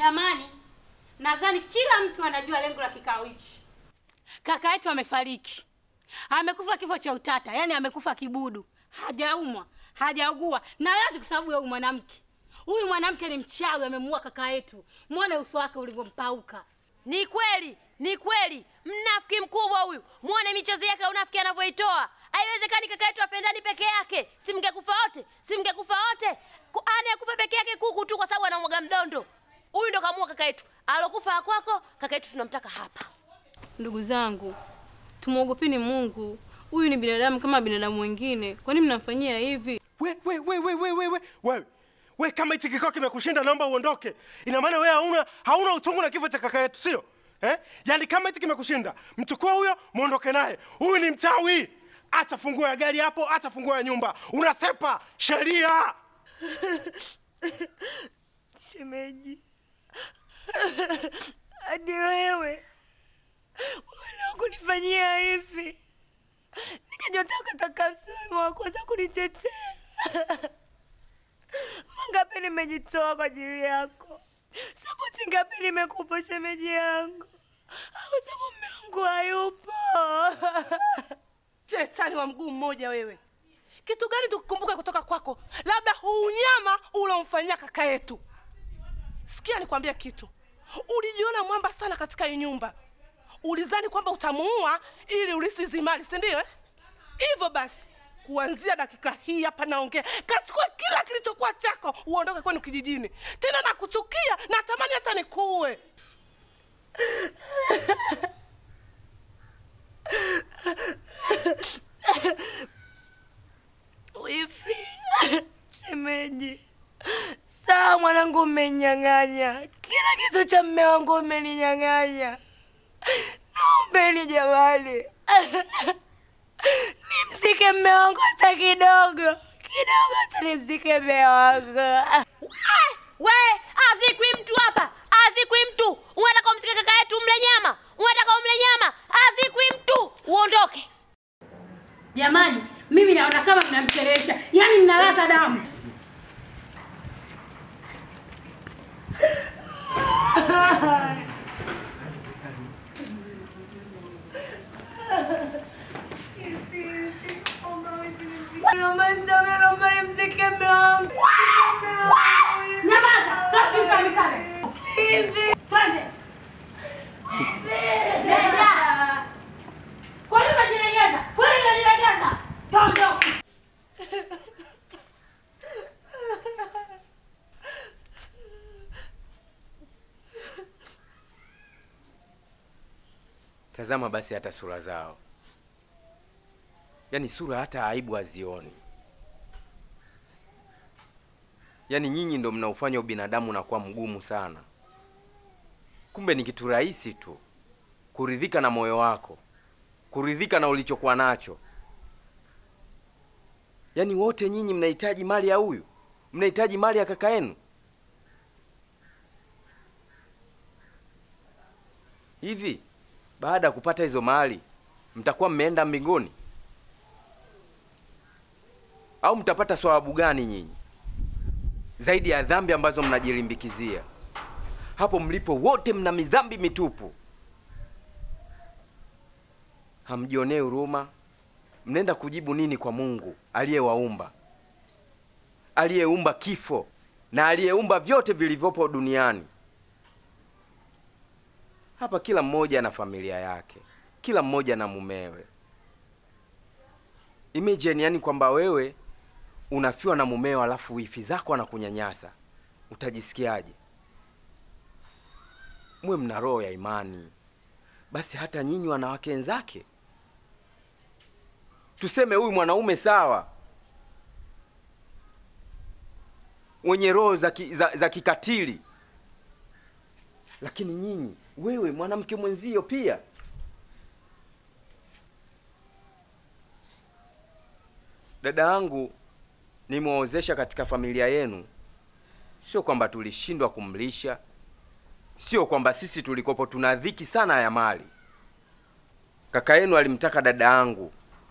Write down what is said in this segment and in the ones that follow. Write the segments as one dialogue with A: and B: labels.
A: Jamani, nadhani kila mtu anajua lengo la kikao hichi. Kaka yetu amefariki, amekufa kifo cha utata, yaani amekufa kibudu, hajaumwa, hajaugua, na yote kwa sababu ya huyu mwanamke. Huyu mwanamke ni mchawi, amemuua kaka yetu. Mwone uso wake ulivyompauka.
B: Ni kweli, ni kweli, mnafiki mkubwa huyu. Muone michezo yake ya unafiki anavyoitoa. Haiwezekani kaka yetu apendani peke yake. Si mngekufa wote, si mngekufa wote. Ku- Anayekufa peke yake kuku tu kwa sababu anamwaga mdondo. Huyu ndo kamua kaka yetu. Alokufa kwako, kaka yetu tunamtaka hapa.
A: Ndugu zangu, tumwogopeni Mungu. Huyu ni binadamu kama binadamu wengine, kwa nini mnamfanyia hivi?
C: we we we we we we we wewe we kama hichi kikao kimekushinda naomba uondoke ina maana wewe hauna hauna utungu na kifo cha kaka yetu sio eh? yaani kama hichi kimekushinda mchukue huyo muondoke naye huyu ni mchawi acha funguo ya gari hapo acha funguo ya nyumba unasepa sheria
D: Shemeji, hadi wewe wala kunifanyia hivi, nikajotaka taka msimamo wa kwanza kunitetea. Mangapi nimejitoa kwa ajili yako, sapoti ngapi nimekupa shemeji yangu, au sababu mume wangu hayupo.
E: Shetani wa mguu mmoja wewe, kitu gani tukukumbuke kutoka kwako? Labda huu unyama ulomfanyia kaka yetu. Sikia nikwambia kitu, ulijiona mwamba sana katika hii nyumba, ulizani kwamba utamuua ili ulisi zimali, si ndio? eh? Hivyo basi kuanzia dakika hii hapa naongea, kachukua kila kilichokuwa chako, uondoke kwenu kijijini. Tena nakuchukia, natamani hata nikuue.
D: Wifi, shemeji, sawa mwanangu, umenyang'anya kila kitu cha mme wangu, umeninyang'anya. Naombeni jamani, nimzike mme wangu hata kidogo kidogo, hata nimzike mme wangu.
B: Eh, We, azikwi mtu hapa, azikwi mtu. Unataka umsike kaka yetu mle nyama, unataka umle nyama, azikwi mtu. Uondoke.
A: Jamani, mimi naona kama mnamchelewesha, yaani mnalaza damu.
D: Naomba nisamehe, naomba nimzike mme wangu.
A: Nyamaza, sasa kanisani.
D: Hivi
A: Twende.
B: Nenda.
A: Kwa nini unajilegeza? Kwa nini unajilegeza? Tondoka.
F: Tazama basi hata sura zao, yaani sura hata aibu hazioni. Yaani nyinyi ndo mnaufanya ubinadamu unakuwa mgumu sana. Kumbe ni kitu rahisi tu kuridhika na moyo wako, kuridhika na ulichokuwa nacho. Yaani wote nyinyi mnahitaji mali ya huyu, mnahitaji mali ya kaka yenu. Hivi baada ya kupata hizo mali mtakuwa mmeenda mbinguni au mtapata swawabu gani nyinyi zaidi ya dhambi ambazo mnajilimbikizia hapo mlipo? Wote mna midhambi mitupu, hamjionee huruma. Mnaenda kujibu nini kwa Mungu aliyewaumba, aliyeumba kifo na aliyeumba vyote vilivyopo duniani? Hapa kila mmoja na familia yake, kila mmoja na mumewe. Imagine yani kwamba wewe unafiwa na mumeo alafu wifi zako anakunyanyasa, utajisikiaje? Mwe mna roho ya imani basi, hata nyinyi wanawake wenzake, tuseme huyu mwanaume sawa, wenye roho za, ki, za, za kikatili lakini nyinyi, wewe mwanamke mwenzio pia. Dada yangu nimewaozesha katika familia yenu, sio kwamba tulishindwa kumlisha, sio kwamba sisi tulikopo tuna dhiki sana ya mali. Kaka yenu alimtaka dada yangu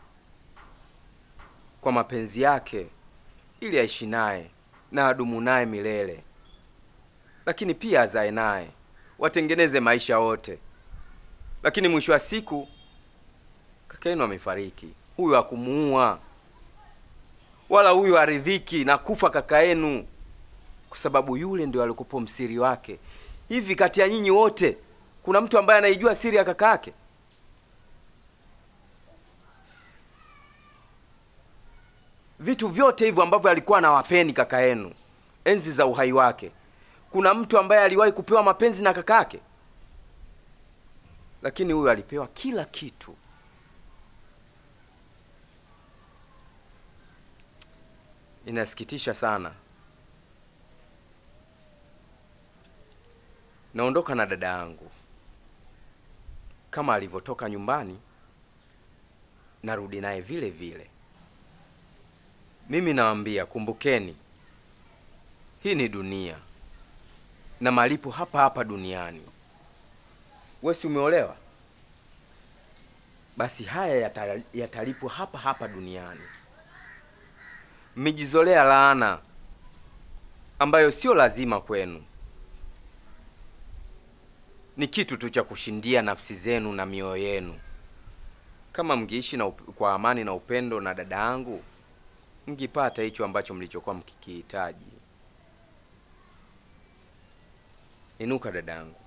F: kwa mapenzi yake, ili aishi naye na adumu naye milele lakini pia azae naye, watengeneze maisha wote. Lakini mwisho wa siku kaka yenu amefariki. Huyu hakumuua wala huyu aridhiki na kufa kaka yenu, kwa sababu yule ndio alikupo msiri wake. Hivi kati ya nyinyi wote kuna mtu ambaye anaijua siri ya kaka yake? Vitu vyote hivyo ambavyo alikuwa anawapeni kaka yenu enzi za uhai wake, kuna mtu ambaye aliwahi kupewa mapenzi na kaka yake? Lakini huyu alipewa kila kitu. Inasikitisha sana. Naondoka na dada yangu kama alivyotoka nyumbani, narudi naye vile vile. Mimi nawaambia, kumbukeni, hii ni dunia na malipo hapa hapa duniani. Wewe si umeolewa? Basi haya yata- yatalipwa hapa hapa duniani. Mmejizolea laana ambayo sio lazima kwenu, ni kitu tu cha kushindia nafsi zenu na mioyo yenu. Kama mngeishi na up- kwa amani na upendo na dada yangu, mngipata hicho ambacho mlichokuwa mkikihitaji. Inuka dada yangu.